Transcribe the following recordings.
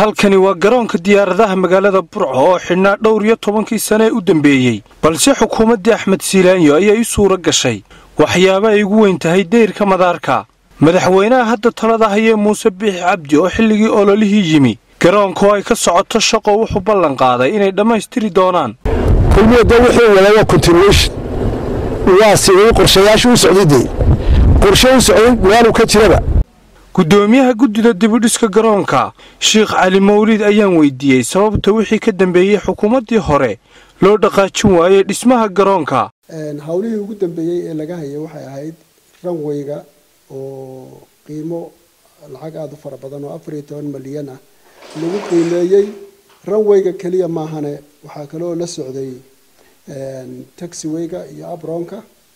halkani waa garoonka diyaaradaha magaalada burco oo xidhnaa dhowr iyo tobankii sane ee u dambeeyey balse xukuumaddii axmed siilaanyo ayaa i suura gashay waxyaaba ay ugu weyn tahay dayrka madaarka madaxweynaha hadda talada hayee muuse biixi cabdi oo xilligii ololihii yimi garoonka oo ay ka socoto shaqo wuxuu ballan qaaday inay dhammaystiri doonaan kulmiyada wuxuu wadaa waa continuation waa sidii qorshayaasha u socday dee qorshe u socday meelu ka jiraba guddoomiyaha guddida dibudhiska garoonka sheikh cali mawliid ayaan weydiiyey sababta wixii ka dambeeyey xukuumaddii hore loo dhaqaajin waayey dhismaha garoonka hawlihii ugu dambeeyey ee laga hayay waxay ahayd ranwayga oo qiimo lacag aada u fara badan oo afar iyo toban malyan ah lagu qiimeeyey ranwayga keliya maahane waxaa kaloo la socday taxiwayga iyo abronka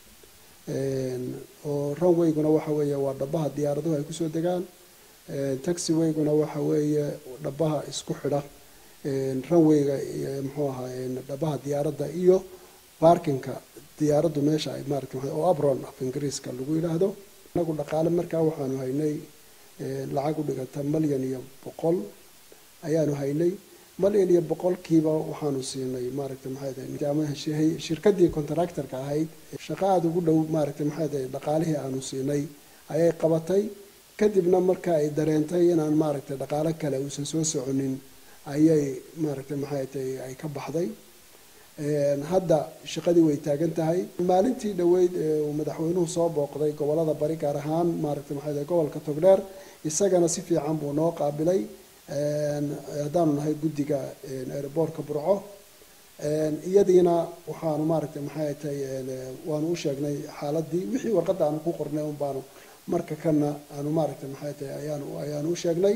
oo ranwayguna waxa weeye waa dhabaha diyaaraduhu ay kusoo degaan taxiwayguna waxa weeye dhabaha isku xidha ranwayga muxuu ahaa dhabaha diyaaradda iyo barkinka diyaaraddu meesha ay maarata oo abron af ingiriiska lagu yidhaahdo inagu dhaqaale markaa waxaanu haynay lacag u dhigata malyan iyo boqol ayaanu haynay malyan iyo boqolkiiba waxaanu siinay maaragta maxay shirkadii contractorka ahayd shaqo aada ugu dhow maaragta maxay tahay dhaqaalihii aanu siinay ayay qabatay kadibna marka ay dareentay inaan maaragtay dhaqaalo kale uusan soo soconin ayay maaragta maxay tahay ay ka baxday hadda shaqadii way taagan tahay maalintii dhaweyd uu madaxweynuhu soo booqday gobolada bari gaar ahaan maaragta maxay tahay gobolka togdheer isagana si fiican buu noo qaabilay haddaanu nahay guddiga aeroboortka burco iyadiina waxaanu maaragtay maxay tahay waanu u sheegnay xaaladii wixii warqadda aanu ku qornay un baanu marka kana aanu maaragtay maxay tahay ayaanu ayaanu u sheegnay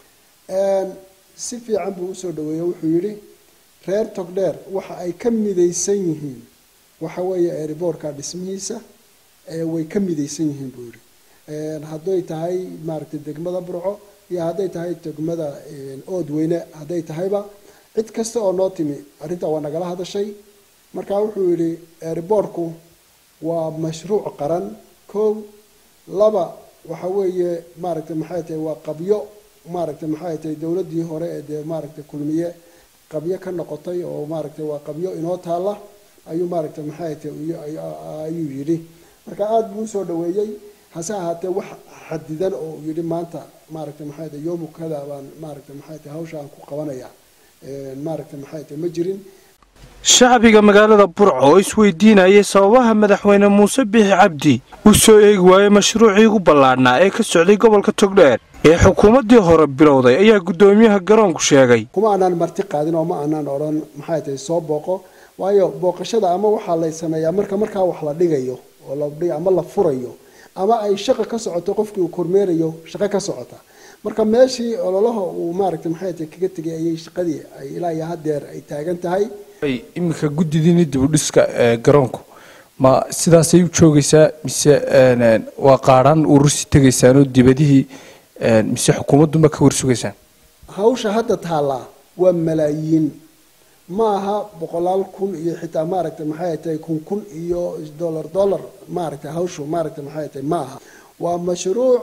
si fiican buu usoo dhaweeyey wuxuu yidhi reer togdheer waxa ay ka midaysan yihiin waxa weeye aeroboortka dhismihiisa way ka midaysan yihiin buu yidhi hadday tahay maaragtay degmada burco iyo hadday tahay degmada oodweyne hadday tahayba cid kasta oo noo timi arrintaa waa nagala hadashay markaa wuxuu yidhi airboortku waa mashruuc qaran kow laba waxa weeye maaragtay maxay tahay waa qabyo maaragtay maxay tahay dowladdii hore ee dee maaragtay kulmiye qabyo ka noqotay oo maaragtay waa qabyo inoo taalla ayuu maaragtay maxay tahay ayuu yidhi marka aada buu usoo dhaweeyey hase ahaatee wax xadidan oo uu yidhi maanta maaragtay maxay tahay yoomu kada baan maaragtay maxay tahay hawsha aan ku qabanaya maaragtay maxay tahay ma jirin shacbiga magaalada burco oo isweydiinayay sababaha madaxweyne muuse biixi cabdi u soo eegi waayey mashruucii ugu ballaadhnaa ee ka socday gobolka togdheer ee xukuumaddii hore bilowday ayaa guddoomiyaha garoonku sheegay kuma aanaan marti qaadin oo ma aanaan odhan maxay tahay soo booqo waayo booqashada ama waxaa lay sameeyaa marka markaa wax la dhigayo oo la ama la furayo ama ay shaqa ka socoto qofkii uu kormeerayo shaqo ka socota marka meeshii ololaha uu maaragtay maxay tahay kaga tegay ayay shaqadii ay ilaa iyo haddeer ay taagan tahay iminka guddidiini dibudhiska ee garoonku ma sidaasay u joogaysaa mise waa qaadhaan urursi tegaysaanoo dibadihii mise xukuumaddu ma ka warsugaysaan hawsha hadda taallaa waa malaayiin ma aha boqolaal kun iyo xitaa maaragtay maxay tahay kun kun iyo dollar dollar maaragtay hawshu maaragtay maxay tahay ma aha waa mashruuc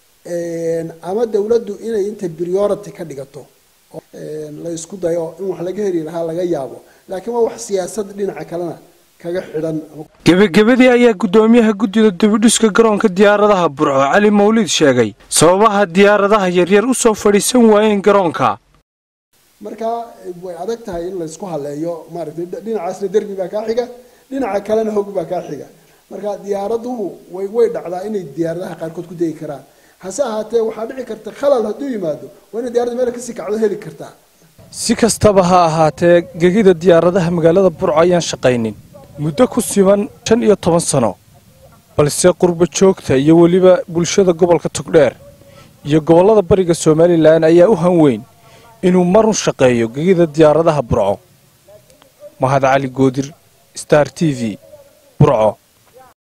ama dowladdu inay inta priority ka dhigato la isku dayo in wax laga heli lahaa laga yaabo laakiin waa wax siyaasad dhinaca kalena kaga xidhan gebagabadii ayaa guddoomiyaha guddida dibudhiska garoonka diyaaradaha burco cali mawliid sheegay sababaha diyaaradaha yaryar usoo fadhiisan waayeen garoonka markaa way adag tahay in laysku haleeyo maaragtay dhinacaasna derbi baa kaa xiga dhinaca kalena hog baa kaa xiga marka diyaaraduhu way way dhacdaa inay diyaaradaha qaarkood ku degi karaan hase ahaatee waxaa dhici karta khalal hadduu yimaado waa inay diyarada meel kasii kacdo heli kartaa si kastaba ha ahaatee gegida diyaaradaha magaalada burco ayaan shaqaynin muddo ku siman shan iyo toban sano balse qurbo joogta iyo weliba bulshada gobolka togdheer iyo gobollada bariga somalilan ayaa u hanweyn inuu marun shaqeeyo gegida diyaaradaha burco mahad cali goodir star t v burco